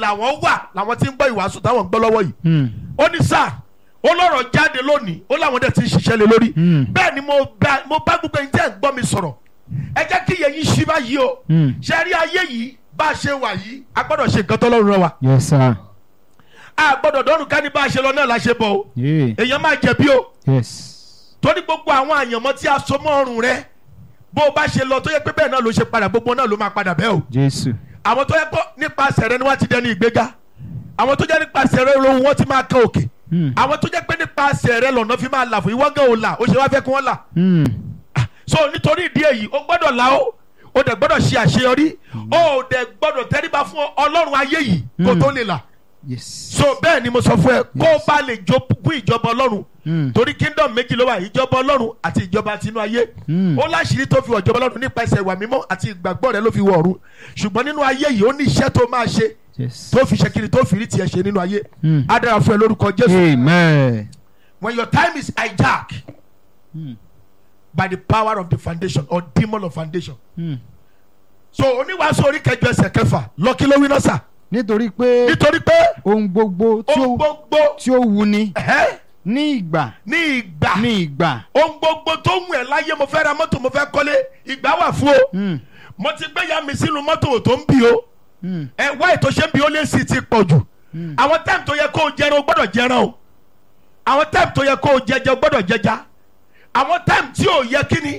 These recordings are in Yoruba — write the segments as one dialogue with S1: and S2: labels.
S1: làwọn wà làwọn ti ń gbọ́ ìwàásù táwọn ń gbọ́ lọ́wọ́ yìí
S2: Hmm.
S1: ó ní sáà ó lọ́rọ̀ jáde lónìí ó láwọn dẹ̀ ti ń ṣiṣẹ́ lé lórí
S2: Hmm.
S1: bẹ́ẹ̀ ni mo bá mo bá gbogbo ẹni tẹ́ ẹ̀ ń gbọ́ mi sọ̀rọ̀ ẹ jẹ́ kí iye yín ṣí báyìí o
S2: Hmm.
S1: ṣe rí ayé yìí bá a ṣe wà yìí a gbọ́dọ̀ ṣe nǹkan tọ́lọ́run rán wa
S2: yes sir.
S1: a gbọ́dọ̀ dọ́rùn ká ní bá a ṣe lọ náà la ṣe bọ̀ o
S2: Yeah.
S1: èèyàn máa jẹ̀bi o
S2: yes.
S1: torí gbogbo àwọn àyànmọ́ tí a so mọ́ ọrùn rẹ bó o bá ṣe lọ tó yẹ pé bẹ́ẹ̀ náà ló ṣe padà gbogbo náà ló máa padà bẹ́ẹ̀ o
S2: jésù.
S1: àwọn tó yẹ pé nípasẹ̀ rẹ ni wọ́n ti dẹni ìgbéga àwọn tó jẹ́ nípasẹ̀ rẹ lóhun wọ́n ti máa kan òkè
S2: Hmm.
S1: àwọn tó jẹ́ pé nípasẹ̀ rẹ lọ́nà fi máa là fún ìwọ́n gan ò là ó ṣe wá fẹ́ kí wọ́n là
S2: Hmm.
S1: so nítorí ìdí èyí o gbọ́dọ̀ là ó o dẹ̀ gbọ́dọ̀ ṣe àṣeyọrí o dẹ̀ gbọ́dọ̀ tẹríba fún ọlọ́run ayé yìí kó
S2: Mm.
S1: tó lè là
S2: yes.
S1: so bẹ́ẹ̀ ni mo sọ fún ẹ kó o bá lè jogún ìjọba ọlọ́run
S2: Hmm.
S1: torí kingdom méjì ló wà ìjọba ọlọ́run àti ìjọba tinú ayé
S2: Mm.
S1: ó láṣìírí tó fi wọ ìjọba ọlọ́run nípasẹ̀ ìwà mímọ́ àti ìgbàgbọ́ rẹ ló fi wọ ọ̀run ṣùgbọ́n nínú ayé yìí ó ní iṣẹ́ tó máa ṣe
S2: yes.
S1: tó fi ṣe kiri tó fi rí tiẹ̀ ṣe nínú ayé
S2: Mm.
S1: á dára fún ẹ lórúkọ jésù
S2: amen.
S1: when your time is hijacked
S2: Hmm.
S1: by the power of the foundation or demon of foundation
S2: Hmm.
S1: so oníwàásù orí kẹjọ ẹsẹ̀ kẹfà lọ́kí ló wí náà sà
S2: nítorí pé
S1: nítorí pé
S2: ohun gbogbo tí
S1: ohun
S2: ó
S1: gbogbo
S2: tí ó wuni
S1: ẹ̀hẹ́,
S2: ní ìgbà
S1: ní ìgbà
S2: ní ìgbà.
S1: ohun gbogbo tó ń wù ẹ́ láyé mo fẹ́ ra mọ́tò mo fẹ́ kọ́lé ìgbà wà fún o
S2: Hmm.
S1: mo ti gbé ya mi sínú mọ́tò tó ń bì o
S2: Hmm.
S1: ẹ wá ètò ṣe ń bi ó lé sí ti pọ̀ jù àwọn táìmù tó yẹ kó o jẹran o gbọ́dọ̀ jẹran o àwọn táìmù tó yẹ kó o jẹjẹ o gbọ́dọ̀ jẹja àwọn táìmù tí ò yẹ kíni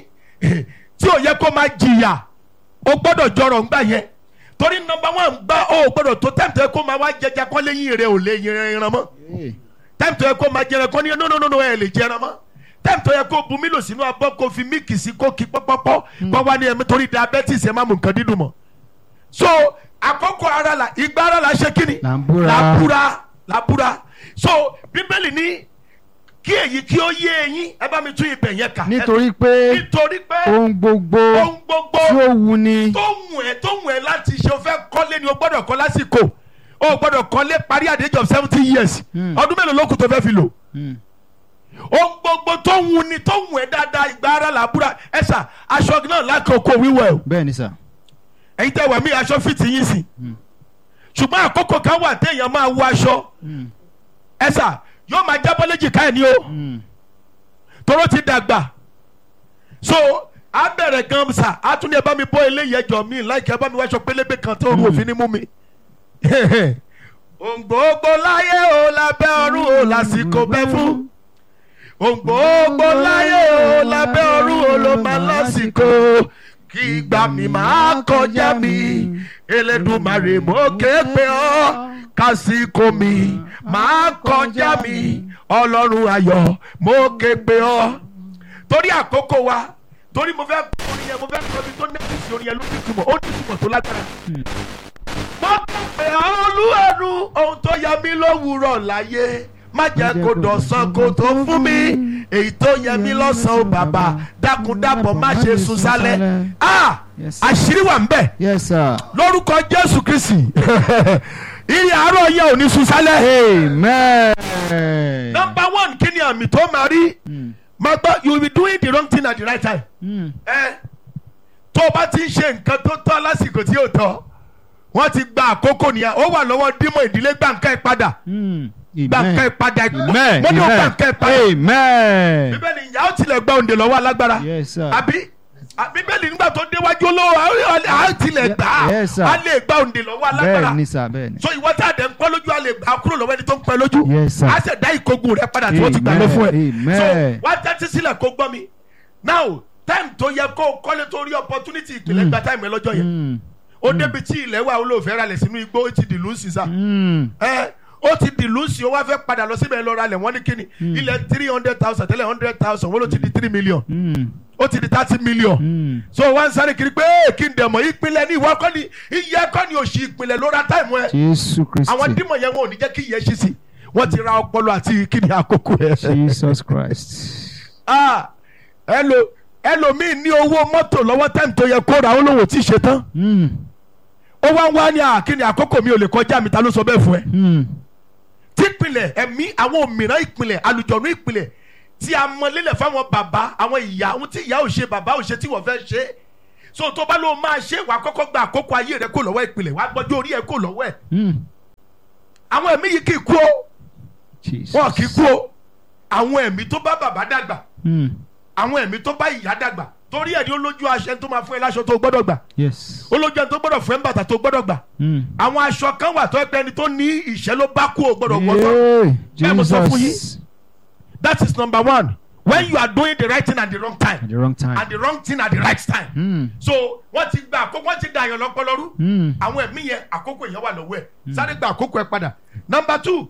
S1: tí ò yẹ kó máa jìyà o gbọ́dọ̀ jọrọ̀ ńgbà yẹn torí nọ́mbà wọn gbá o gbọ́dọ̀ tó táìmù tó yẹ kó máa wá jẹja kọ́ léyìn rẹ ò lè yẹran ẹran mọ́
S2: Hey.
S1: táìmù tó yẹ kó máa jẹran kọ́ ní no no no no ẹ lè jẹran mọ́ táìmù tó yẹ kó bu mílò sínú abọ́ kó fi míìkì sí kó kí pọ́pọ́pọ́ kó wá ní ẹ̀mí torí diabetes ẹ̀ má mú nǹkan dídùn mọ́ so àkókò ara la ìgbà ara la ṣe kíni
S2: Là ń búra.
S1: la búra la búra so bíbélì ní kí èyí kí ó yé eyín ẹ bá mi tún ibẹ̀ yẹn kà
S2: nítorí pé
S1: nítorí pé
S2: ohun gbogbo
S1: ohun gbogbo
S2: tí ó wuni
S1: tó wù ẹ́ tó wù ẹ́ láti ṣe o fẹ́ kọ́lé ni o gbọ́dọ̀ kọ́ lásìkò o gbọ́dọ̀ kọ́lé parí at the age of seventy years
S2: Hmm.
S1: ọdún mélòó ló kù tó fẹ́ fi lò
S2: Hmm.
S1: ohun gbogbo tó wù ni tó wù ẹ́ dáadáa ìgbà ara là búra ẹ sà aṣọ náà lákòókò wíwẹ̀ o
S2: bẹ́ẹ̀ ni sà.
S1: ẹ̀yin tẹ́ wà mí aṣọ fìtì yín sí ṣùgbọ́n àkókò kan wà téèyàn máa wọ aṣọ
S2: Hmm.
S1: ẹ sà yóò máa jábọ́ léjìká ẹ̀ ní o
S2: Hmm.
S1: toró ti dàgbà so a bẹ̀rẹ̀ gan sa a tún ní ẹ bá mi bọ́ eléyìí ẹjọ́ mi láìka ẹ bá mi wáṣọ pélébé kan tó rú òfin ní mú mi. òǹgbòógbò láyé o lábẹ́ ọ̀run o lásìkò bẹ́ fún òǹgbòógbò láyé o lábẹ́ ọ̀run o ló máa lásìkò kí ìgbà mi máa kọjá mi Elédùmarè mo ké pe ọ́ kásìkò mi máa kọjá mi ọlọ́run ayọ̀ mo ké pe ọ́ torí àkókò wa torí mo fẹ́ kọ́ orin yẹn mo fẹ́ kọ́ ibi tó nẹ́ẹ̀sì orin yẹn ló ní ìtumọ̀ ó ní ìtumọ̀ tó lágbára. mo pè ọ́ olúwarù ohun tó yẹ mí lówùúrọ̀ láyé má jẹ́ kó dọ̀sán kó tó fún mi èyí tó yẹ mí lọ́sàn-án ó bàbá dákúndàbọ̀ má ṣe sùn sálẹ̀ ah
S2: Yes.
S1: àṣírí wà ń bẹ̀
S2: yes sir.
S1: lórúkọ jésù kristi ìrìn àárọ̀ yẹ ò ní sùn sálẹ̀.
S2: amen.
S1: number one kí ni àmì tó máa rí máa gbọ́ you will be doing the wrong thing at the right time.
S2: Hmm.
S1: ẹ tó o bá ti ń ṣe nǹkan tó tọ́ lásìkò tí yóò tọ́ wọ́n ti gba àkókò nìyẹn ó wà lọ́wọ́ dímọ̀ ìdílé gbàǹkà ìpadà
S2: Hmm.
S1: gbàǹkà
S2: amen.
S1: ìpadà
S2: amen.
S1: mo ní o
S2: amen.
S1: gbàǹkà ìpadà
S2: amen.
S1: bíbélì ìyá ó tilẹ̀ gba òǹdè lọ́wọ́ alágbára
S2: yes sir.
S1: àbí à- bíbélì nígbà tó déwájú olówó á tilẹ̀ gbà á
S2: Yes, sir.
S1: á lè gba òǹdè lọ́wọ́ alágbára
S2: bẹ́ẹ̀ ni sà bẹ́ẹ̀ ni.
S1: so ìwọ tá a dẹ̀ ń pẹ́ lójú a lè gbà á kúrò lọ́wọ́ ẹni tó ń pẹ́ lójú
S2: Yes, sir.
S1: á sì dá ìkógun rẹ padà tí wọ́n ti gbà lọ fún ẹ
S2: Amen,
S1: so
S2: amen.
S1: wá tẹ́tí sílẹ̀ kó gbọ́ mi now time tó yẹ kó o kọ́lé tó rí opportunity ìpìlẹ̀ gba time ẹ lọ́jọ́ yẹn
S2: Hmm.
S1: ó débi tí ilẹ̀ wà olóòfẹ́ ralẹ̀ sínú igbó ó ti dìlú sísá
S2: Hmm.
S1: ẹ ó ti dìlú sí ó wá fẹ́ padà lọ síbẹ̀ lọ ralẹ̀ wọ́n ní kíni ilẹ̀ three hundred thousand tẹ́lẹ̀ hundred thousand wọ́n ló ti di three million
S2: Hmm.
S1: ó ti di thirty million
S2: Hmm.
S1: so wọ́n ń sáré kiri pé kí n dẹ̀ mọ̀ ìpìlẹ̀ ní ìwọ kọ́ ni iye kọ́ ni òṣì ìpìlẹ̀ ló ra táìmù ẹ
S2: jésù
S1: àwọn
S2: kristi.
S1: dímọ̀ yẹn wọn ò ní jẹ́ kí ìyẹn ṣí sí wọ́n ti ra ọpọlọ àti kíni àkókò ẹ̀.
S2: jesus christ.
S1: ah ẹlò ẹlòmíì ní owó mọ́tò lọ́wọ́ táìmù tó yẹ kó ra ó lówó tí ì ṣe tán
S2: Hmm.
S1: ó wá ń wá ní àkíní àkókò mi ò lè kọjá mi ta ló sọ bẹ́ẹ̀ fún ẹ.
S2: Hmm.
S1: tí ìpìlẹ̀ ẹ̀mí àwọn òmìrán ìpìlẹ̀ alùjọ̀nù ìpìlẹ̀ tí a mọ lélẹ̀ fáwọn bàbá àwọn ìyá ohun tí ìyá ò ṣe bàbá ò ṣe tí wọ́n fẹ́ ṣe so tó bá ló máa ṣe wàá kọ́kọ́ gba àkókò ayé rẹ kó lọ́wọ́ ìpìlẹ̀ wàá gbọ́jú orí ẹ kó lọ́wọ́ ẹ̀
S2: Hmm.
S1: àwọn ẹ̀mí yìí kì í kú o
S2: Jesus.
S1: wọn kì í kú o àwọn ẹ̀mí tó bá bàbá dàgbà
S2: Mm.
S1: àwọn ẹ̀mí tó bá ìyá dàgbà torí ẹ̀ ní olójú aṣẹ tó máa fún ẹ láṣọ tó gbọ́dọ̀ gbà
S2: Yes.
S1: olójú ẹni tó gbọ́dọ̀ fún ẹ ń bàtà tó gbọ́dọ̀ gbà
S2: Mm.
S1: àwọn aṣọ kan wà tó ẹgbẹ́ ẹni tó ní ìṣẹ́ ló bá kú o gbọ́dọ̀ wọ́ tán
S2: Hey,
S1: Bẹ́ẹ̀ mo sọ fún
S2: Jesus.
S1: that is number one when you are doing the right thing at the wrong
S2: At
S1: time
S2: the wrong time.
S1: and the wrong thing at the right time
S2: Mm.
S1: so wọ́n ti gba àkókò wọ́n ti da àyàn lọ́pọ̀lọ́rú
S2: Mm.
S1: àwọn ẹ̀mí yẹn àkókò yẹn wà lọ́wọ́ ẹ̀ sáré gba àkókò ẹ̀ padà number two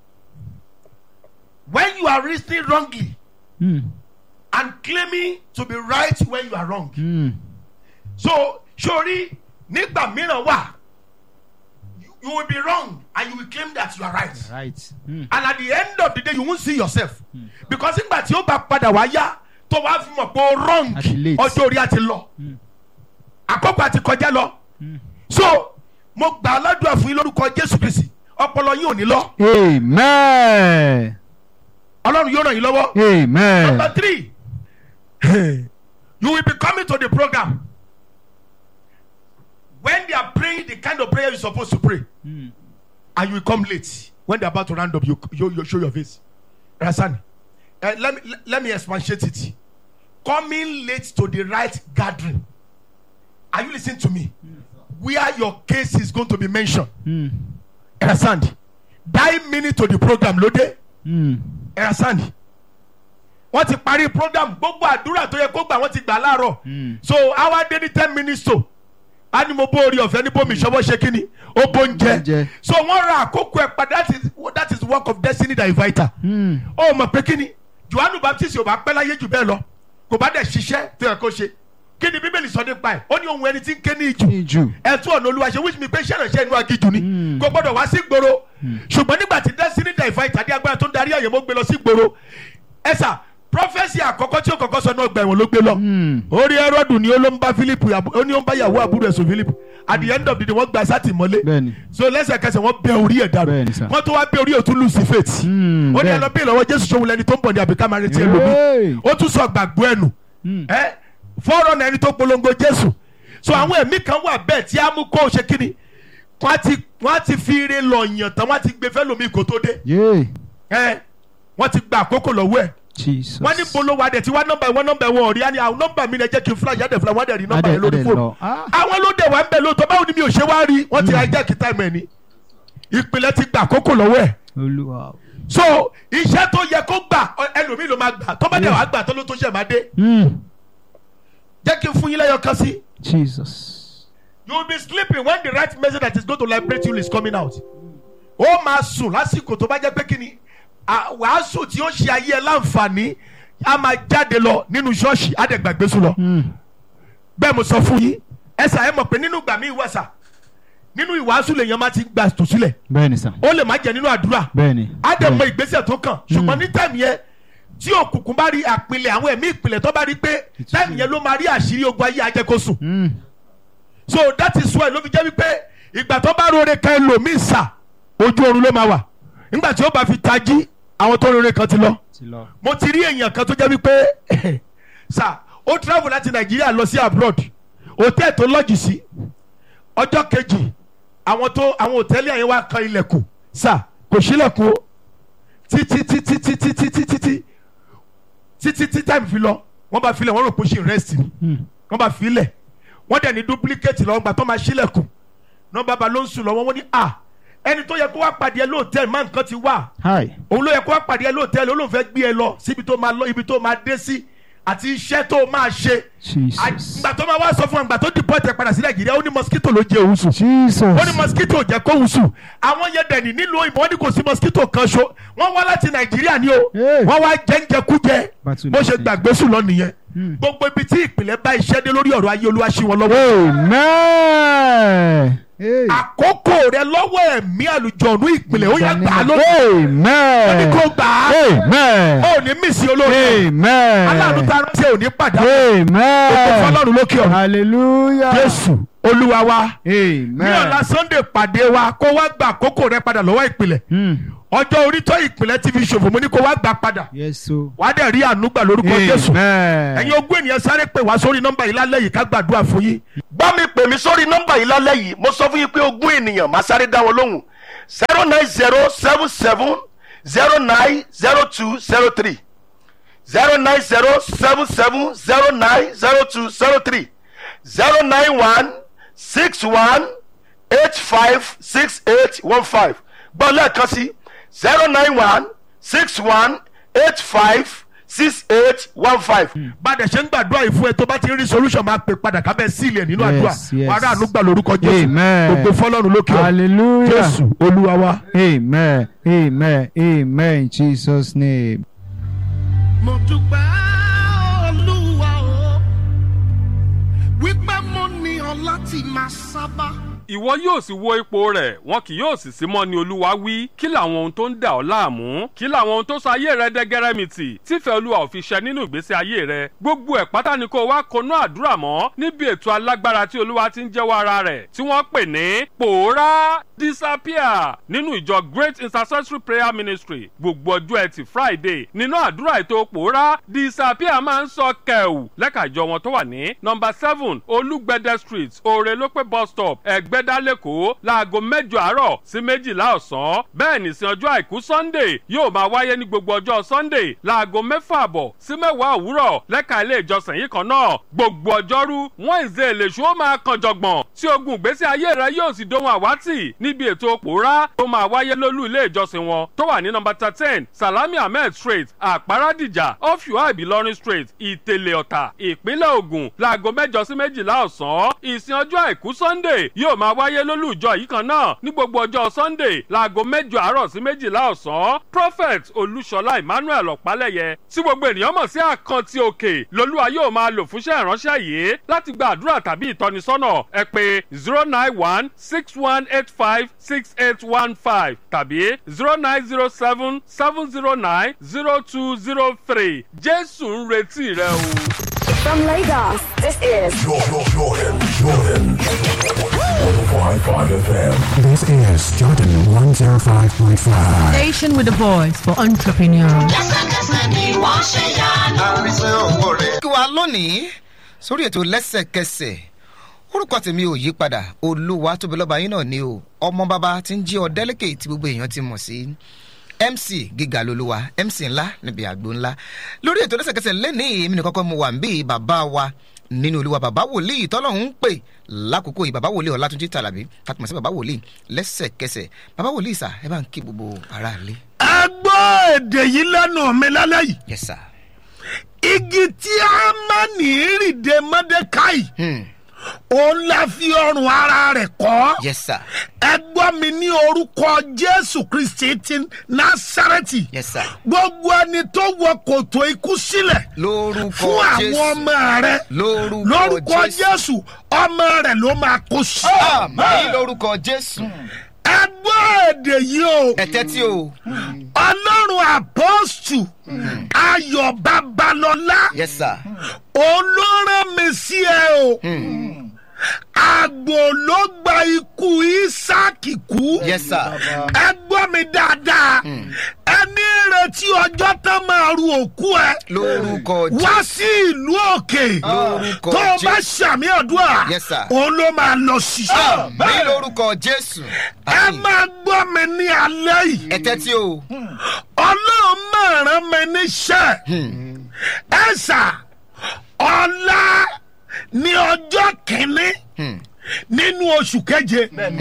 S1: when you are reasoning wrongly
S2: Mm.
S1: and claiming to be right when you are wrong
S2: Mm.
S1: so sori nígbà mìíràn wà you, you will be wrong and you will claim that you are right
S2: Right. Mm.
S1: and at the end of the day you won't see yourself because nígbà tí ó bá padà wá yá tó wá fi mọ̀ pé ó wrong
S2: Àti late.
S1: ọjọ́ orí àti lọ àkókò àti kọjá lọ so mo gbà á ládùúgbà fún yín lórúkọ jésù kristi ọpọlọ yín ò ní lọ
S2: Amen.
S1: ọlọ́run yóò ràn yín lọ́wọ́.
S2: Amen.
S1: Number three, you will be coming to the program when they are praying the kind of prayer you're supposed to pray,
S2: Mm.
S1: and you will come late when they're about to round up. You, you, you show your face. Rasani, uh, let me let, let me expatiate it. Coming late to the right gathering. Are you listening to me? Where your case is going to be mentioned.
S2: Mm.
S1: Understand? Die minute to the program, lóde.
S2: Mm.
S1: Understand? wọ́n ti parí program gbogbo àdúrà tó yẹ kó gbà wọ́n ti gbà láàárọ̀
S2: Mm.
S1: so àwa dé ní ten minutes to a ní mo bó orí ọ̀fẹ́ ní bómi ìṣọwọ́ ṣe kí ni ó bó ń jẹ
S2: Oúnjẹ.
S1: so wọ́n ra àkókò ẹ̀ padà that is that is work of destiny that invite her
S2: Mm.
S1: ó mọ̀ pé kí ni Jòhánù Baptist ò bá pẹ́ láyé jù bẹ́ẹ̀ lọ kò bá dẹ̀ ṣiṣẹ́ tó yẹ kó ṣe kí ni Bíbélì sọ nípa ẹ̀ ó ní ohun ẹni tí ń ké ní ìjù
S2: Iju.
S1: ẹtú ọ̀nà olúwa ṣe wíṣí mi pé iṣẹ́ ìránṣẹ́ inú agíjù ni
S2: Mm.
S1: kò gbọ́dọ̀ wá sí gbòòrò ṣùgbọ́n nígbà tí destiny divine tàbí agbára tó ń darí àyẹ̀mọ́ gbé lọ sí gbòòrò ẹ̀sà prophesy àkọ́kọ́ tí ó kọ́kọ́ sọ náà gbà ẹ̀wọ̀n ló gbé lọ
S2: Mm.
S1: orí ẹrọ́dù ni ó ló ń bá philip ó ní ó ń bá yàwó àbúrò ẹ̀sùn philip at the end of the day wọ́n gba sátìmọ́lé
S2: Bẹ́ẹ̀ni.
S1: so lẹ́sẹ̀kẹsẹ̀ wọ́n bẹ orí ẹ̀ dànù
S2: Bẹ́ẹ̀ni sà.
S1: wọ́n tó wá bẹ orí òtún lù sí faith
S2: Mm.
S1: ó ní ẹ
S2: Bẹ́ẹ̀.
S1: lọ bí ìlọ́wọ́ jésù ṣòwò lẹni tó ń bọ̀ ní àbíká máa retí
S2: Hey.
S1: ẹlòmí ó tún sọ gbàgbọ́ ẹnu
S2: Mm.
S1: ẹ fọ́ọ̀rọ̀ náà ẹni tó polongo jésù so àwọn ẹ̀mí kan wà bẹ́ẹ̀ tí a mú kó o ṣe kíni wọ́n á ti wọ́n á ti fi ire lọ yàn tán wọ́n á ti gbé fẹ́ lómi kó tó dé
S2: Yeah.
S1: ẹ wọ́n ti gba àkókò lọ́wọ́ ẹ̀
S2: Jesus.
S1: wọ́n ní bolo wa dẹ̀ tí wá nọ́mbà ìwọ́n nọ́mbà ìwọ́n ọ̀rí á ní àwọn nọ́mbà mi lẹ jẹ́ kí n fúláṣí á dẹ̀ fúláṣí wọ́n á dẹ̀ rí nọ́mbà
S2: Adé-
S1: yẹn lórí
S2: Adé
S1: fóònù
S2: lọ. Ah.
S1: àwọn ló dẹ̀ wá ń bẹ̀ lóòótọ́ báwo ni mi ò ṣe wá rí wọ́n ti hijack time ẹ̀ ní ìpìlẹ̀ ti gba àkókò lọ́wọ́ ẹ̀
S2: Olúwa.
S1: so iṣẹ́ tó yẹ kó gbà ọ- ẹlòmíì ló máa gbà tó bá dẹ̀ wá gbà tó ló tó ṣẹ̀ máa dé
S2: Mm.
S1: jẹ́ kí n fún yín lẹ́yọ̀ kan sí
S2: Jesus.
S1: you will be sleeping when the right message that is going to liberate you is coming out ó máa sùn lásìkò tó bá jẹ́ pé kí ni à- wàásù tí ó ṣe ayé ẹ láǹfààní á máa jáde lọ nínú ṣọ́ọ̀ṣì á dẹ̀ gbàgbé sùn lọ
S2: Mm.
S1: bẹ́ẹ̀ mo sọ fún yín ẹ sà ẹ mọ̀ pé nínú ìgbà mi ìwẹ̀sà nínú ìwàásù lèèyàn máa ti gbà tò sílẹ̀
S2: Bẹ́ẹ̀ni sà.
S1: ó lè má jẹ́ nínú àdúrà
S2: Bẹ́ẹ̀ni.
S1: á dẹ̀ mọ
S2: Bẹ́ẹ̀ni.
S1: ìgbésẹ̀ tó kàn ṣùgbọ́n ní tẹ̀mí yẹn tí òkùnkùn bá rí àpilẹ̀ àwọn ẹ̀mí ìpìlẹ̀ tó bá rí pé tẹ̀mí yẹn ló máa rí àṣírí ogun ayé ajẹ́kọ̀sùn
S2: Mm.
S1: so that is why ló fi jẹ́ wípé ìgbà tó bá rore kan ẹlòmíì sà ojú oorun ló máa wà nígbà tí ó bá fi tají àwọn tó rore kan ti lọ
S2: Ti lọ.
S1: mo ti rí èèyàn kan tó jẹ́ wípé sà ó travel láti nàìjíríà lọ sí abroad hòtẹ́ẹ̀ tó lọ́jì sí ọjọ́ kejì àwọn tó àwọn hòtẹ́ẹ̀lì yẹn wá kan ilẹ̀kùn sà kò sílẹ̀kùn o títí títí títí títí títí títí tí time fi lọ wọ́n bá filẹ̀ wọ́n rò pé ó ṣì ń rest ni
S2: Mm.
S1: wọ́n bá filẹ̀ wọ́n dẹ̀ ní duplicate lọ́wọ́ gbà tó máa sílẹ̀kùn náà bàbá ló ń sùn lọ́wọ́ wọ́n ní à ẹni tó yẹ kó wá pàdé ẹ lóòtẹ́ẹ̀lì má nǹkan ti wà
S2: Hi.
S1: òun ló yẹ kó wá pàdé ẹ lóòtẹ́ẹ̀lì ó lóun fẹ́ gbé ẹ lọ síbi tó máa lọ ibi tó máa dé sí àti iṣẹ́ tó máa ṣe
S2: Jesus.
S1: àgbà tó máa wá sọ fún àgbà tó dìbò tẹ padà sí nàìjíríà ó ní mosquito ló jẹ òun sùn
S2: Jesus.
S1: ó ní mosquito jẹ kó òun sùn àwọn yẹn dẹ̀ ní nílùú òyìnbó wọn ní kò sí mosquito kan ṣo wọ́n wá láti nàìjíríà ni o
S2: Hey.
S1: wọ́n wá jẹ́ńjẹkújẹ
S2: Battle
S1: bó ṣe
S2: message.
S1: gbàgbé sùn lọ nìyẹn
S2: Hmm.
S1: gbogbo ibi tí ìpìlẹ̀ bá iṣẹ́ dé lórí ọ̀rọ̀ ayé olúwa ṣí wọn lọ́wọ́
S2: Amen. Hey.
S1: àkókò rẹ lọ́wọ́ ẹ̀mí àlùjọ̀nù ìpìlẹ̀ ó yẹ gbà á lórí
S2: Amen.
S1: ó ní kó gbà á
S2: Amen.
S1: ó ní mísì olóore
S2: Amen.
S1: aláàánú tá a ránṣẹ́ ò ní pàdánù òkú
S2: Amen.
S1: fọlọ́run lókè ọ̀run
S2: Hallelujah.
S1: jésù olúwa wa
S2: Amen.
S1: ní ọ̀la sunday pàdé wa kó wá gba àkókò rẹ padà lọ́wọ́ ìpìlẹ̀
S2: Hmm.
S1: ọjọ́ orí tó ìpìlẹ̀ ti fi ṣòfò mo ní kó wá gbà padà
S2: Yes, so.
S1: wàá dẹ̀ rí àánú gbà lórúkọ jésù
S2: Amen.
S1: ẹ̀yin ogún ènìyàn sáré pè wá sórí nọ́mbà yìí lálẹ́ yìí ká gbàdúrà fún yín. bá mi pè mí sórí nọ́mbà yìí lálẹ́ yìí mo sọ fún yín pé ogún ènìyàn máa sáré dá wọn lóhùn zero nine zero seven seven zero nine zero two zero three zero nine zero seven seven zero nine zero two zero three zero nine one six one eight five six eight one five gbọ́ lẹ́ẹ̀kan sí zero nine one six one eight five six eight one five. bàdẹ̀ ṣe ń gbàdúrà yìí fún ẹ tó bá ti rí solution máa pè padà kábẹ́ sílẹ̀ nínú
S2: Yes,
S1: àdúrà
S2: yes.
S1: wàrà ànúgbà lórúkọ jésù
S2: Amen.
S1: gbogbo fọlọ́run lókè ọ̀
S2: Hallelujah.
S1: jésù olúwa wa.
S2: Amen. Amen. Amen. In Jesus' name.
S3: mo dúpẹ́ olúwa o wípé mo ní ọ láti máa sábà.
S4: ìwọ yóò sì wo ipò rẹ̀ wọn kì yóò sì sí mọ́ ni olúwa wí kí làwọn ohun tó ń dà ọ́ láàmú kí làwọn ohun tó sọ ayé rẹ dẹ́gẹ́rẹ́mìtì tífẹ́ olúwa ò fi ṣẹ nínú ìgbésí ayé rẹ gbogbo ẹ̀ pátá ni kó o wá konú àdúrà mọ́ níbi ètò alágbára tí olúwa ti ń jẹ́wọ́ ara rẹ̀ tí wọ́n pè ní pòórá disappear nínú ìjọ great intercessory prayer ministry gbogbo ọjọ́ ẹtì friday nínú àdúrà ètò pòórá disappear máa ń sọ kẹ̀wù lẹ́ka ìjọ wọn tó wà ní nọmba seven olúgbẹ̀dẹ street òrèlópé bus stop ẹ̀gbẹ́dá lẹ́kọ̀ọ́ láago mẹ́jọ àárọ̀ sí méjìlá ọ̀sán bẹ́ẹ̀ nìsín ọjọ́ àìkú sunday yóò máa wáyé ní gbogbo ọjọ́ sunday láago mẹ́fà àbọ̀ sí mẹ́wàá òwúrọ̀ lẹ́ka ilé ìjọsìn yìí kan náà gbogbo ọjọ́rú wednesday lèṣu ó máa kan jọ̀gbọ̀n tí ogun ìgbésí ayé rẹ yóò sì dohun àwátì níbi ètò pòórá tó máa wáyé lólú ilé ìjọsìn wọn tó wà ní nọmba thirteen salami ahmed street àpárádìjà off UI ìlọrin street ìtẹ̀lẹ̀ ọ̀tà ìpínlẹ̀ ògùn láago mẹ́jọ sí méjìlá ọ̀sán ìsìn ọjọ́ àìkú sunday yóò máa wáyé lólú ìjọ yìí kan náà ní gbogbo ọjọ́ sunday láago mẹ́jọ àárọ̀ sí méjìlá ọ̀sán prophet olúṣọlá emmanuel ọ̀pálẹ̀yẹ tí gbogbo ènìyàn mọ̀ sí àkántì òkè lolúwa yóò máa lò fúnṣẹ́ ìránṣẹ́ yìí láti gba àdúrà tàbí ìtọ́nisọ́nà ẹ pé zero nine one six one eight five six eight one five tàbí zero nine zero seven seven zero nine zero two zero three jésù ń retí rẹ o.
S5: From Lagos, this is
S6: Jordan, Jordan, Jordan. 105.5 FM.
S7: This is Jordan 105.5.
S8: Station with a voice for entrepreneurs.
S9: lẹ́sẹ̀kẹsẹ̀ ni wọ́n ṣe yanu.
S10: kí wa lónìí sórí ètò lẹ́sẹ̀kẹsẹ̀ orúkọ tèmi ò yí padà olúwa tóbi lọ́ba yín náà ni o ọmọ bàbá tí ń jí ọ̀dẹ́lẹ́kẹ̀ tí gbogbo èèyàn ti mọ̀ sí mc gíga lolúwa mc ńlá níbi àgbo ńlá lórí ètò lẹ́sẹ̀kẹsẹ̀ lẹ́nìí èmi nìkan kọ́ mo wà ń bí bàbá wa nínú olúwa bàbá wòlíì tọ́lọ́hún ń pè lákòókò yìí bàbá wòlíì ọ̀làtúnjì tàlàbí tàtùmọ̀ sí bàbá wòlíì lẹ́sẹ̀kẹsẹ̀ bàbá wòlíì sà ẹ bá ń kí gbogbo aráàlú.
S1: ẹ gbọ́ èdè yìí lẹ́nu mi lálẹ́ yìí
S10: yes sir.
S1: igi tí a máa ní ìrìndè mọ́dékáì
S10: Hmm.
S1: òun la fi ọrùn ara rẹ̀ kọ́
S10: yes sir.
S1: ẹ gbọ́ mi ní orúkọ jésù kristi ti násàrẹ́tì
S10: yes sir.
S1: gbogbo ẹni tó wọ kòtò ikú sílẹ̀
S10: lórúkọ
S1: fún àwọn
S10: jésù
S1: ọmọ rẹ
S10: lórúkọ
S1: lórúkọ
S10: jésù.
S1: jésù ọmọ rẹ ló máa kó sí.
S10: àmì lórúkọ jésù.
S1: ẹ gbọ́ èdè yìí o
S10: ẹ̀tẹ́ tí o.
S1: ọlọ́run àpọ́sù ayọ̀ babalọ́lá
S10: yes sir.
S1: olóràn mi sí ẹ o àgbò ló gba ikú isaki kú
S10: yes sir.
S1: ẹ gbọ́ mi dáadáa ẹni retí ọjọ́ tán máa ru òkú ẹ
S10: lórúkọ
S1: wá
S10: jésù.
S1: sí ìlú òkè
S10: Lórúkọ
S1: tó o bá
S10: Jésù.
S1: ṣàmì ọdúnà
S10: Yes, sir.
S1: òun ló máa lọ sí.
S10: àmì lórúkọ jésù.
S1: ẹ máa gbọ́ mi ní alẹ́ yìí
S10: ẹ̀tẹ́ tí o.
S1: ọlọ́run máa rán mi níṣẹ́ ẹ sà ọ̀la ní ọjọ́ kìíní nínú oṣù keje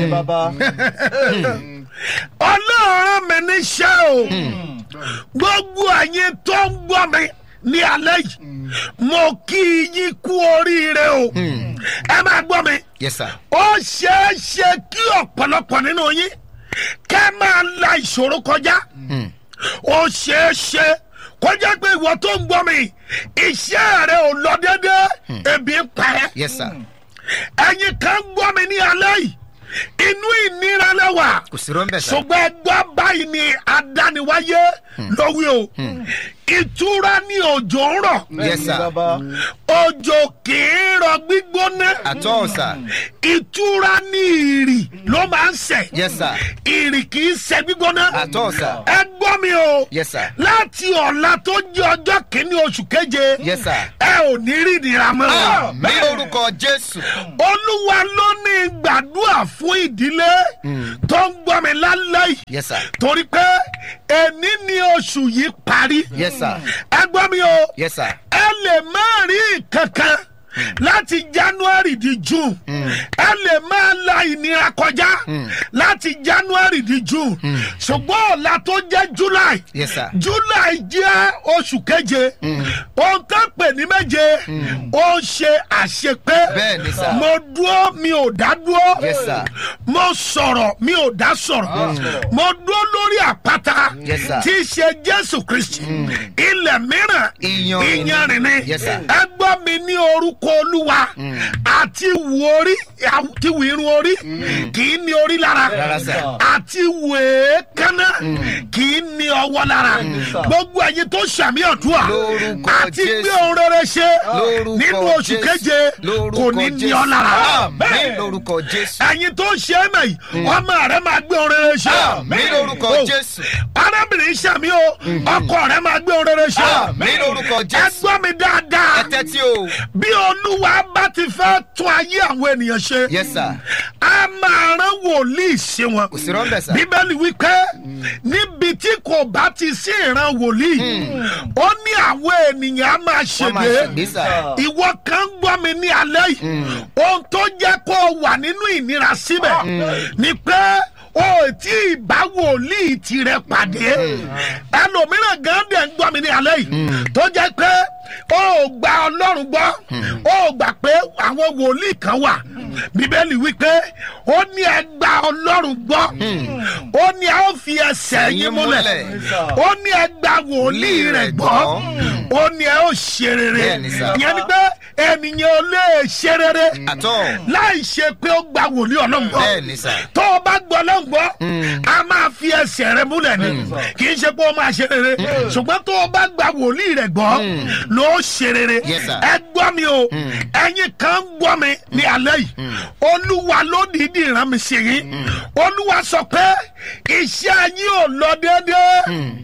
S1: ọlọ́run mi níṣẹ́ o gbogbo ẹ̀yin tó ń gbọ́ mi ní alẹ́ yìí mo kí yín kú oríire o ẹ máa gbọ́ mi
S10: yes sir.
S1: ó ṣeé ṣe kí ọ̀pọ̀lọpọ̀ nínú yín kẹ́ máa la ìṣòro kọjá ó ṣeé ṣe kó jẹ́ pé ìwọ tó ń gbọ́ mi iṣẹ́ rẹ ò lọ déédéé ebi ń pa ẹ́
S10: yes sir.
S1: ẹ̀yin kan gbọ́ mi ní alẹ́ yìí inú ìnira lẹ́wà
S10: kò sí rọ́ńbẹ̀ sá.
S1: ṣùgbọ́n ẹgbẹ́ báyìí ni adániwáyé lówí o ìtura ni òjò ń rọ̀
S10: yes sir.
S1: òjò kì í rọ gbígbóná
S10: àtọ́ sà.
S1: ìtura ní ìrì ló máa ń sẹ̀
S10: yes sir.
S1: ìrì kì í sẹ̀ gbígbóná
S10: àtọ́ sà.
S1: ẹ gbọ́ mi o
S10: yes sir.
S1: láti ọ̀la tó jẹ́ ọjọ́ kìíní oṣù keje
S10: yes sir.
S1: ẹ ò ní rí ìnira mọ́
S10: àmì lórúkọ jésù.
S1: olúwa ló ní gbàdúrà fún
S3: fún ìdílé tó ń gbọ́ mi lálẹ́ yìí
S10: yes sir
S3: torí pé èní ni oṣù yìí parí
S10: yes sir
S3: ẹ gbọ́ mi o
S10: yes sir
S3: ẹ lè má rí kankan láti january di june ẹ lè máa la ìnira kọjá láti january di june ṣùgbọ́n ọ̀la tó jẹ́ july
S10: yes sir
S3: july jẹ́ oṣù keje ohun tó pè ní méje ó ń ṣe àṣepé
S10: Bẹ́ẹ̀ ni sir.
S3: mo dúró mi ò dá dúró
S10: Yes, sir.
S3: mo sọ̀rọ̀ mi ò dá sọ̀rọ̀ mo dúró lórí àpáta
S10: Yes, sir.
S3: tí í ṣe jésù kristi ilẹ̀ mìíràn
S10: Iyanrìn ni.
S3: iyanrìn ni
S10: Yes, sir.
S3: ẹ gbọ́ mi ní orúkọ olúwa àti wù orí àti wù irun orí kì í ní orí lára
S10: Rárá, sir.
S3: àti wù èékánná kì í ní ọwọ́ lára gbogbo ẹ̀yin tó ṣàmì ọ̀dúà
S10: Lórúkọ
S3: àti
S10: Jésù.
S3: gbé ohun rere ṣe
S10: lórúkọ
S3: nínú oṣù
S10: Jésù.
S3: keje
S10: Lórúkọ
S3: kò ní ní
S10: Jésù.
S3: ọ lára
S10: Àmín lórúkọ jésù
S3: ẹ̀yin tó ń ṣe é mọ̀ yìí ọmọ rẹ máa gbé ohun rere ṣe
S10: Àmín lórúkọ
S3: Oh.
S10: Jésù.
S3: arábìnrin ṣàmì o ọkọ rẹ máa gbé ohun rere ṣe
S10: Àmín lórúkọ
S3: ẹ
S10: Jésù.
S3: gbọ́ mi dáadáa
S10: ẹ tẹ́tí o
S3: bí olúwa bá ti fẹ́ tún ayé àwọn ènìyàn ṣe
S10: yes sir
S3: a máa rán wòlíì sí wọn
S10: kò sí rọ́ńbẹ̀ sir
S3: bíbélì wípé níbi tí kò bá ti sí ìran wòlíì ó ní àwọn ènìyàn á máa
S10: wọ́n máa
S3: ṣègbè
S10: ṣègbè sir
S3: ìwọ kan ń gbọ́ mi ní alẹ́ yìí ohun tó jẹ́ kó o wà nínú ìnira síbẹ̀ ni pé o ò tí ì bá wòlíì tirẹ̀ pàdé ẹlòmíràn gan dẹ̀ ń gbọ́ mi ní alẹ́ yìí tó jẹ́ pé o ò gba ọlọ́run gbọ́ o ò gbà pé àwọn wòlíì kan wà bíbélì wípé ó ní ẹ gba ọlọ́run gbọ́ ó ní ẹ ó fi ẹsẹ̀ yín múlẹ̀ ó ní ẹ gba wòlíì rẹ̀ gbọ́ ó ní ẹ ó ṣe rere
S10: Bẹ́ẹ̀ni sà.
S3: ìyẹn ni pé ènìyàn ò lè ṣe rere
S10: àtọ́
S3: láì ṣe pé ó gba wòlíì ọlọ́run gbọ́
S10: bẹ́ẹ̀ni sir
S3: tó o bá gbọ́ ọlọ́run gbọ́ a máa fi ẹsẹ̀ rẹ múlẹ̀ ni kì í ṣe pé ó máa ṣe rere ṣùgbọ́n tó o bá gba wòlíì rẹ gbọ́ ló ṣe rere
S10: Yes, sir.
S3: ẹ gbọ́ mi o ẹ̀yin kan ń gbọ́ mi ní alẹ́ yìí olúwa ló dìídì rán mi sí yín olúwa sọ pé iṣẹ́ yín ò lọ déédéé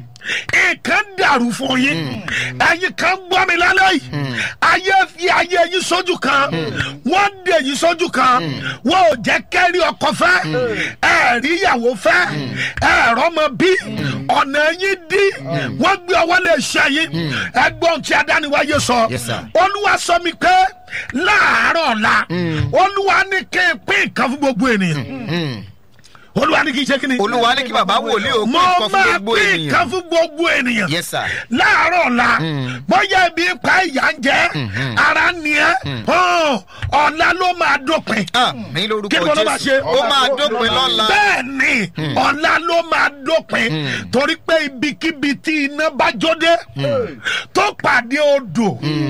S3: nǹkan dàrú fún yín ẹ̀yin kan gbọ́ mi lálẹ́ yìí ayé fi ayé yín sójú kan wọ́n dè yín sójú kan wọ́n ò jẹ́ kẹ́rí ọkọ fẹ́ ẹ̀rí ìyàwó fẹ́ ẹ̀rọ ọmọ bí ọ̀nà yín dí wọ́n gbé ọwọ́ lè ṣe yín ẹgbọ́n tí adániwáyé sọ
S10: Yes, sir.
S3: olúwa sọ mi pé láàárọ̀ ọ̀la olúwa ní kí n pín nǹkan fún gbogbo ènìyàn olúwa ní kí n ṣe kí ni
S10: olúwa ní kí bàbá wòlíì ó pín
S3: mo
S10: nǹkan fún
S3: máa
S10: gbogbo
S3: pín nǹkan
S10: ènìyàn
S3: fún gbogbo ènìyàn
S10: yes sir
S3: láàárọ̀ ọ̀la bóyá ibi ń pa ìyá ń jẹ́ ara ni ẹ́ hàn, ọ̀la ló máa dópin
S10: àmì lórúkọ
S3: kí ló máa ṣe
S10: jésù ó máa dópin lọ́la
S3: bẹ́ẹ̀ ni ọ̀la ló máa dópin torí pé ibikíbi tí iná bá jóde tó pàdé odò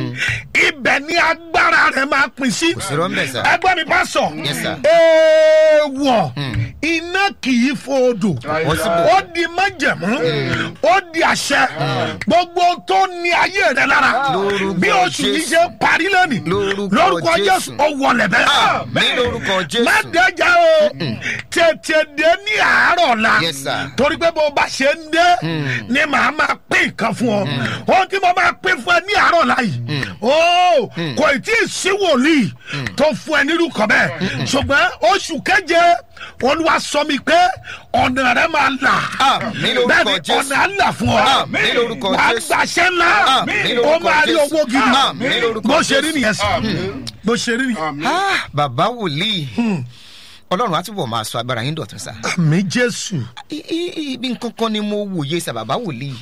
S3: ibẹ̀ ni agbára rẹ̀ máa pín sí
S10: sí rọ́ńbẹ̀ sir
S3: ẹgbẹ́ mi bá sọ
S10: Yes, sir.
S3: èèwọ̀ iná kì í fo odò
S10: Wọ́n sì bò.
S3: ó di májẹ̀mú ó di àṣẹ gbogbo tó ní ayé rẹ lára
S10: Lórúkọ
S3: bí oṣù yìí
S10: Jésù.
S3: ṣe parí lónìí
S10: Lórúkọ
S3: lórúkọ
S10: Jésù.
S3: jésù ó wọlé bẹ́ẹ̀
S10: àmì lórúkọ jésù
S3: má dẹjà o tètè dé ní àárọ̀ la
S10: Yes, sir.
S3: torí pé bó bá ṣe ń dé ni màá máa pín nǹkan fún ọ ohun tí mo máa pín fún ẹ ní àárọ̀ la yìí o kò tí ì sí wòlíì tó fún ẹ nírú kan bẹ́ẹ̀ ṣùgbọ́n oṣù keje olúwa sọ mi pé ọ̀nà rẹ máa là
S10: Àmín lórúkọ
S3: bẹ́ẹ̀ni
S10: Jésù.
S3: ọ̀nà á là fún ọ
S10: Àmín lórúkọ
S3: wàá
S10: Jésù.
S3: gbàṣẹ ńlá
S10: Àmín
S3: ó
S10: lórúkọ
S3: máa rí
S10: Jésù.
S3: owó gidi
S10: Àmín lórúkọ
S3: bó ṣe rí
S10: Jésù.
S3: nìyẹn sí bó ṣe rí nìyẹn.
S10: Ah, bàbá wòlíì ọlọ́run á túbọ̀ máa sọ agbára yín dọ̀tún sá
S3: àmì jésù.
S10: I- i- ibi nǹkan kan ni mo wòye sá bàbá wòlíì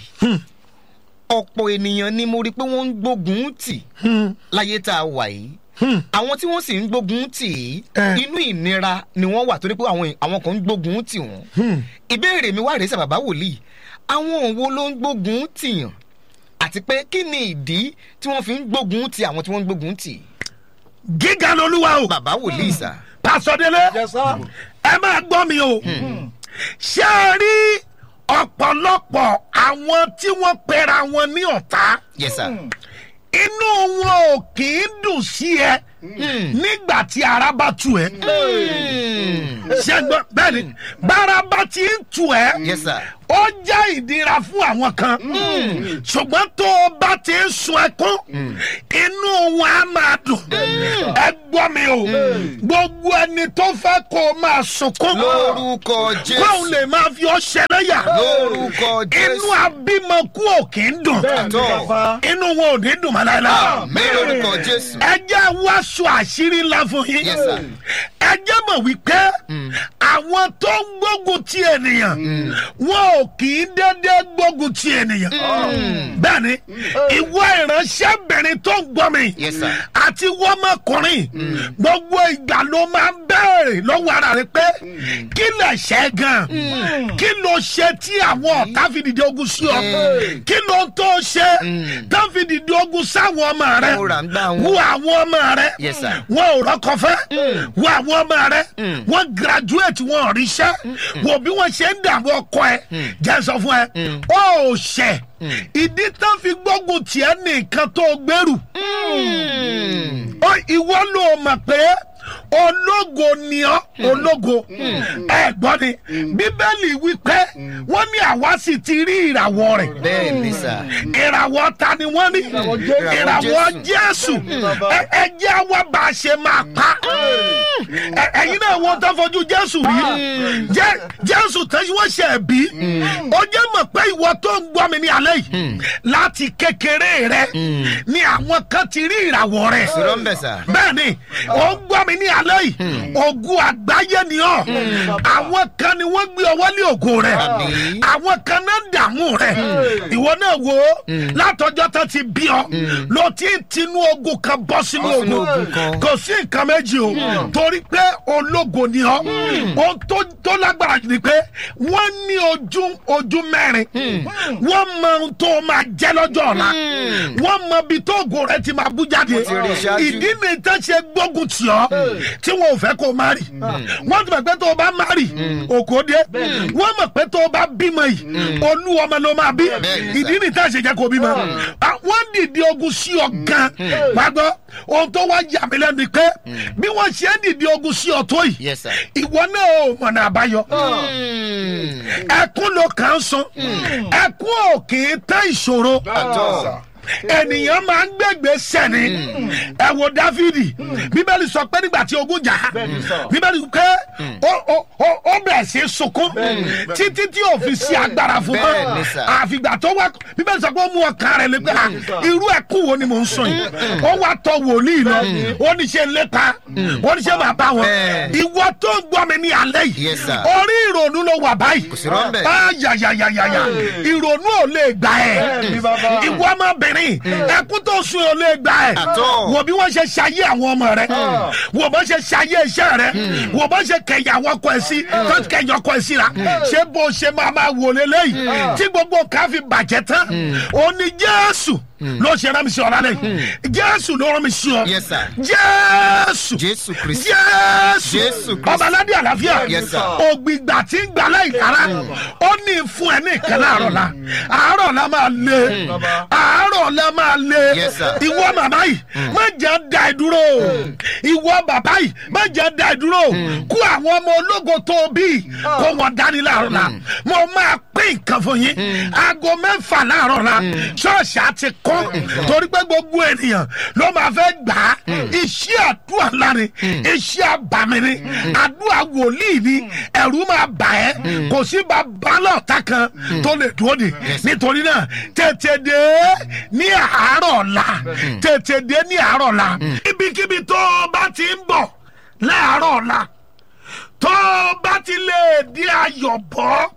S10: ọ̀pọ̀ ènìyàn ni mo rí pé wọ́n ń gbógun tì láyé tá a wà yìí àwọn tí wọ́n sì ń gbógun tì í
S3: Eh.
S10: inú ìnira ni wọ́n wà torí pé àwọn àwọn kan ń gbógun tì wọ́n ìbéèrè mi wá rèé sá bàbá wòlíì àwọn wo ló ń gbógun tìyàn àti pé kí ni ìdí tí wọ́n fi ń gbógun ti àwọn tí wọ́n ń gbógun tì
S3: gíga lolúwa o.
S10: bàbá wòlíì sá
S3: pàṣọdélé ẹ máa gbọ́ mi o ṣé ẹ rí ọ̀pọ̀lọpọ̀ àwọn tí wọ́n pera wọn ní ọ̀tá
S10: yes sir
S3: inú wọn ò kì í dùn sí ẹ nígbà tí ara bá tu ẹ ṣẹgbọn bẹẹni bára bá ti ń tu ẹ
S10: Yes, sir.
S3: ó jẹ́ ìdíra fún àwọn kan ṣùgbọ́n tó o bá ti ń sun ẹkún inú wọn á máa dùn ẹ gbọ́ mi o gbogbo ẹni tó fẹ́ kó o máa sunkún
S10: lórúkọ
S3: kóun
S10: jésù
S3: lè máa fi ọ ṣẹlẹ́yà
S10: lórúkọ
S3: inú
S10: jésù
S3: abímọkú ò kì í dùn
S10: àtọ
S3: inú wọn ò ní dùn mọ́ láéláé
S10: mi lórúkọ jésù
S3: ẹ jẹ́ wáṣọ àṣírí ńlá fún yín
S10: Yes, sir.
S3: ẹ jẹ́ mọ̀ wípé àwọn tó ń gbógun ti ènìyàn wọn ò kì í dédé gbógun ti ènìyàn bẹ́ẹ̀ni ìwọ ìránṣẹ́bìnrin tó ń gbọ́ mi
S10: Yes, sir.
S3: àti wọ́mọkùnrin gbogbo ìgbà ló máa ń bẹ̀rẹ̀ lọ́wọ́ ara rẹ pé kí lè ṣe gan kí ló ṣe tí àwọn ọ̀tá fi dìde ogun sí ọ kí ló tó ṣe tó fi dìde ogun sáwọn ọmọ rẹ
S10: Mo rà ń gbá wọn.
S3: wo àwọn ọmọ rẹ
S10: Yes, sir.
S3: wọn ò rọkọ fẹ wo àwọn ọmọ rẹ wọn graduate wọn ò ríṣẹ wo bí wọn ṣe ń dààmú ọkọ ẹ jẹ sọ fún ẹ ó ṣẹ ìdí tán fi gbógun tiẹ nìkan tó gbèrú ó ìwọ ló mọ̀ pé ológo ni ọ́ ológo ẹ gbọ́ ni bíbélì wípé wọ́n ní àwa sì ti rí ìràwọ̀ rẹ̀
S10: bẹ́ẹ̀ ni sà
S3: ìràwọ̀ ta ni wọ́n ní ìràwọ̀ jésù Ẹ- ẹ jẹ́ wá bá a ṣe máa pa Ẹ- ẹ̀yin náà wọ́n tó fojú jésù rí Jẹ́- jésù tẹ́sí wọ́n ṣe bí ó jẹ́ mọ̀ pé ìwọ tó ń gbọ́ mi ní alẹ́ yìí láti kékeré rẹ ni àwọn kan ti rí ìràwọ̀ rẹ̀
S10: sọ̀rọ̀ ń bẹ̀ sà
S3: bẹ́ẹ̀ni ó ń gbọ́ mi ní alẹ́ yìí ogun àgbáyé ni ọ́ àwọn kan ni wọ́n gbé ọwọ́ lé ògo rẹ̀
S10: Àmín.
S3: àwọn kan náà ń dààmú rẹ̀ ìwọ náà wo látọjọ́ tó ti bí ọ ló ti ń tinú ogun kan bọ́ sínú
S10: Bọ́ sínú
S3: ogun
S10: ogun kan.
S3: kò sí nǹkan méjì o torí pé ológo ni ọ ohun tó tó lágbára jù ni pé wọ́n ní ojú ojú mẹ́rin wọ́n mọ ohun tó máa jẹ́ lọ́jọ́ ọ̀la wọ́n mọ ibi tó ògo rẹ̀ ti máa bú jáde
S10: ti rí ṣáájú.
S3: ìdí ni tán ṣe gbógun tì ọ́ tí wọn ò fẹ́ kó o má rì wọ́n ti mọ̀ pé tó o bá má rì òkò dé wọ́n mọ̀ pé tó o bá bímọ yìí olú ọmọ ló máa bí
S10: Bẹ́ẹ̀ni sà.
S3: ìdí ni tá a ṣe jẹ́ kó o bímọ Ah, wọ́n dìde ogun sí ọ gan wá gbọ́ ohun tó wá yà mí lẹ́nu ni pé bí wọ́n ṣe ń dìde ogun sí ọ tó yìí
S10: Yes, sir.
S3: ìwọ náà ò mọ̀nà àbáyọ ẹkún ló kàn ń sun ẹkún ò kì í tán ìṣòro
S10: àtọ
S3: ènìyàn máa ń gbẹgbẹ sẹni ẹ wo dáfídì bíbélì sọ pé nígbà tí ogun jà á bíbélì pé ó- ó ó- ó bẹ̀rẹ̀ sí í sunkún títí tí ò fi sí agbára fún
S10: Bẹ́ẹ̀
S3: mọ́
S10: ni sà.
S3: àfìgbà tó wá bíbélì sọ pé ó mú ọkàn rẹ̀ lé pé à, irú ẹkún wo ni mò ń sùn yìí ó wá tọ wòlíì lọ ó ní ṣe lépa ó ní ṣe máa bá wọn
S10: Bẹ́ẹ̀.
S3: ìwọ tó ń gbọ́ mi ní alẹ́ yìí
S10: Yes, sir.
S3: orí ìrònú ló wà báyìí
S10: Kò sí rọ́ńbẹ́.
S3: Ah, yàyàyàyàyà ìrònú ò lè gbà ẹ́ ìwọ ọmọbìnrin ẹkún tó sun ò lè gbà ẹ́
S10: Àtọ́.
S3: wò bí wọ́n ṣe ṣayé àwọn ọmọ rẹ wò bó ṣe ṣayé iṣẹ́ rẹ wò bó ṣe kẹyà àwọn ọkọ ẹ̀ sí tó kẹyà ọkọ ẹ̀ síra ṣé bó ṣe máa máa wò lélẹ́yìí tí gbogbo nǹkan fi bàjẹ́ tán ó ní jésù ló ṣe rán mi sí ọ lálẹ́ yìí jésù ló rán mi sí ọ
S10: Yes, sir.
S3: jésù
S10: jésù kristi
S3: jésù
S10: Jésù Kristi.
S3: ọba aládé àlàáfíà
S10: Yes, sir.
S3: ògbìgbà tí ń gbà láì kára ó ní fún ẹ ní ìkẹlẹ àárọ̀ la àárọ̀ la máa lé àárọ̀ la máa lé
S10: Yes, sir.
S3: ìwọ màmá yìí má jẹ́ da ẹ dúró ìwọ bàbá yìí má jẹ́ da ẹ dúró kó àwọn ọmọ ológo tó o bí kó wọn dání láàárọ̀ la mo máa pín nǹkan fún yín aago mẹ́fà láàárọ̀ la ṣọ́ọ̀ṣì àti kọ́ torí pé gbogbo ènìyàn ló máa fẹ́ gbà á iṣẹ́ àdúrà ńlá ni iṣẹ́ àbàmì ni àdúrà wòlíì ni ẹ̀rú máa bà ẹ́ kò sí bàbá lọ́ọ̀tà kan tó lè dúró de nítorí náà tètè dé ní àárọ̀ ọ̀la tètè dé ní àárọ̀ ọ̀la ibikíbi tó o bá ti ń bọ̀ láàárọ̀ ọ̀la tó o bá ti lè di ayọ̀bọ̀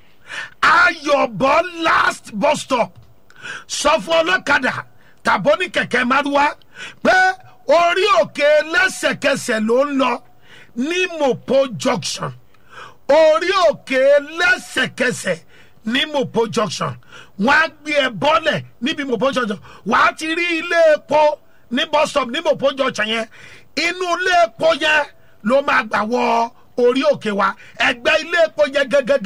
S3: ayọ̀bọ̀ last bus stop sọ fún ọlọ́kadà tàbó ní kẹ̀kẹ́ márúwá pé orí òkè lẹ́sẹ̀kẹsẹ̀ ló ń lọ ní mopo junction orí òkè lẹ́sẹ̀kẹsẹ̀ ní mopo junction wọ́n á gbé ẹ bọ́lẹ̀ níbi mopo junction wọ́n á ti rí ilé epo ní bus stop ní mopo junction yẹn inú ilé epo yẹn ló máa gbà wọ orí òkè wa ẹgbẹ́ ilé epo yẹn gangan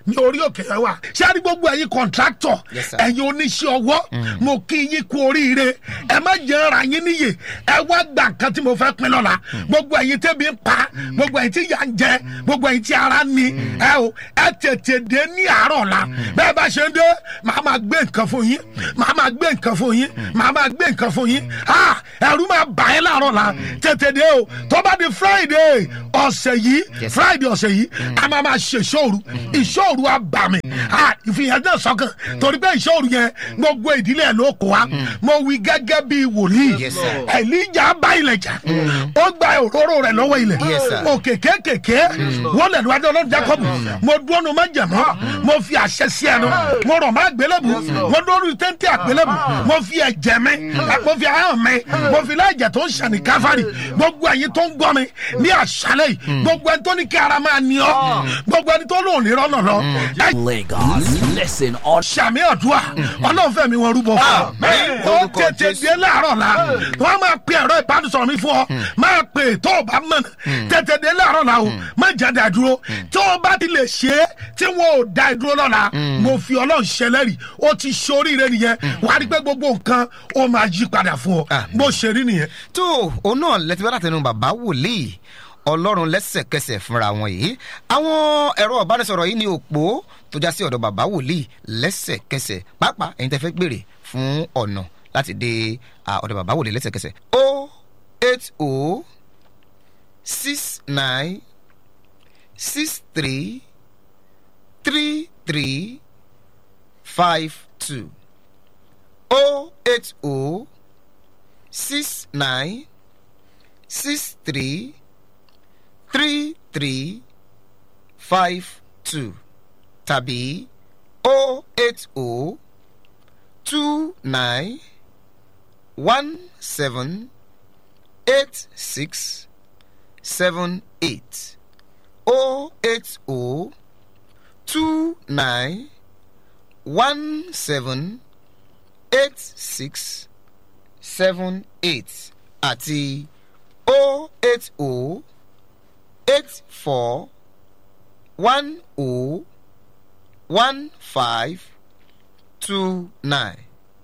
S3: ní orí òkè yẹn wà ṣé àrí gbogbo ẹ̀yin kọ̀ǹtráktọ̀
S10: Yes, sir.
S3: ẹ̀yin oníṣẹ́ ọwọ́ mo kí yín kú oríire ẹ má jẹ́ ara yín níyè ẹ wá gbà nǹkan tí mo fẹ́ pín lọ́la gbogbo ẹ̀yin tẹ́bi ń pa gbogbo ẹ̀yin tí yà ń jẹ gbogbo ẹ̀yin tí ara ń ni ẹ o ẹ tètè dé ní àárọ̀ la bẹ́ẹ̀ bá ṣe ń dé màá máa gbé nǹkan fún yín màá máa gbé nǹkan fún yín màá máa gbé nǹkan fún yín ah ẹ̀rú máa bà ẹ́ láàárọ̀ la tètè dé o tó bá di friday ọ̀sẹ̀ yìí
S10: Yes, sir.
S3: friday ọ̀sẹ̀ yìí a máa máa ṣe ìṣòro ìṣòro àbàmì ìfihàn náà sọ́kàn torí pé ìṣòro yẹn gbogbo ìdílé ẹ̀ ló kó wa mo wí gẹ́gẹ́ bí wòlíì
S10: Yes, sir.
S3: ẹ̀líjà bá ilẹ̀ jà ó gba òróró rẹ̀ lọ́wọ́ ilẹ̀
S10: Yes, sir.
S3: òkè kékèké wọ́n lẹ̀ níwájú ọlọ́run jacob mo dúró nu má jẹ̀mọ́ mo fi àṣẹ sí ẹnu mo rọ̀ má gbélébù mo dúró nu téńté àgbélébù mo fi ẹ̀jẹ̀ mi mo fi ahọ́n mi mo fi láìjẹ̀ tó ń ṣàní káfárì gbogbo ẹ̀yin tó ń gbọ́ mi ní àṣálẹ̀ yìí gbogbo ẹni tó ní kí ara máa ní ọ gbogbo ẹni tó lò ní rọ́nà lọ ẹ
S11: Lagos, listen on
S3: sàmì ọ̀dùà ọlọ́run fẹ̀mí wọn rúbọ fún ọ. ó
S10: Lórúkọ
S3: tètè
S10: Jésù.
S3: dé láàárọ̀ la wọ́n máa pe ẹ̀rọ ìbánisọ̀rọ̀ mi fún ọ máa pe tó o bá mọ̀nà tètè dé láàárọ̀ la o má jáde àdúró tó o bá ti lè ṣe é tí wọn ò da ìdúró lọ́la mo fi ọlọ́run ṣẹlẹ́rì ó ti ṣoríire nìyẹn wàá rí pé gbogbo nǹkan ó máa yí padà fún ọ
S10: Àmín.
S3: bó ṣe rí nìyẹn.
S10: tó òun náà lẹ́tí bá látẹnu bàbá wòlíì ọlọ́run lẹ́sẹ̀kẹsẹ̀ fúnra wọn yìí àwọn ẹ̀rọ ìbánisọ̀rọ̀ yìí ní òpó tó já sí ọ̀dọ̀ bàbá wòlíì lẹ́sẹ̀kẹsẹ̀ pàápàá ẹ̀yin tẹ́ fẹ́ gbèrè fún ọ̀nà láti dé à, ọ̀dọ̀ bàbá wòlíì lẹ́sẹ̀kẹsẹ̀ o eight o six nine six three three three five two o eight o six nine six three three three five two tàbí o eight o two nine one seven eight six seven eight o eight o two nine one seven eight six seven eight àti o eight o eight four one o one five two nine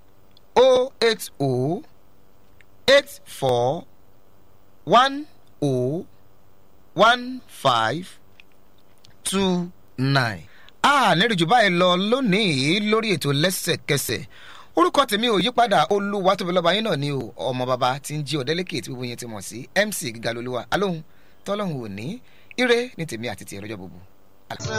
S10: o eight o eight four one o one five two nine. a nírìjú báyìí lọ lónìí lórí ètò lẹ́sẹ̀kẹsẹ̀ orúkọ tèmi ò yípadà olúwa tóbi lọ́ba yín náà ni o ọmọ bàbá tí ń jí ọ̀dẹ́lẹ́kẹ̀ tí gbogbo yẹn ti mọ̀ sí mc gíga lolúwa alóhùn tọ́lọ́hùn òní ire ní tèmi àti tìẹ lọ́jọ́ gbogbo.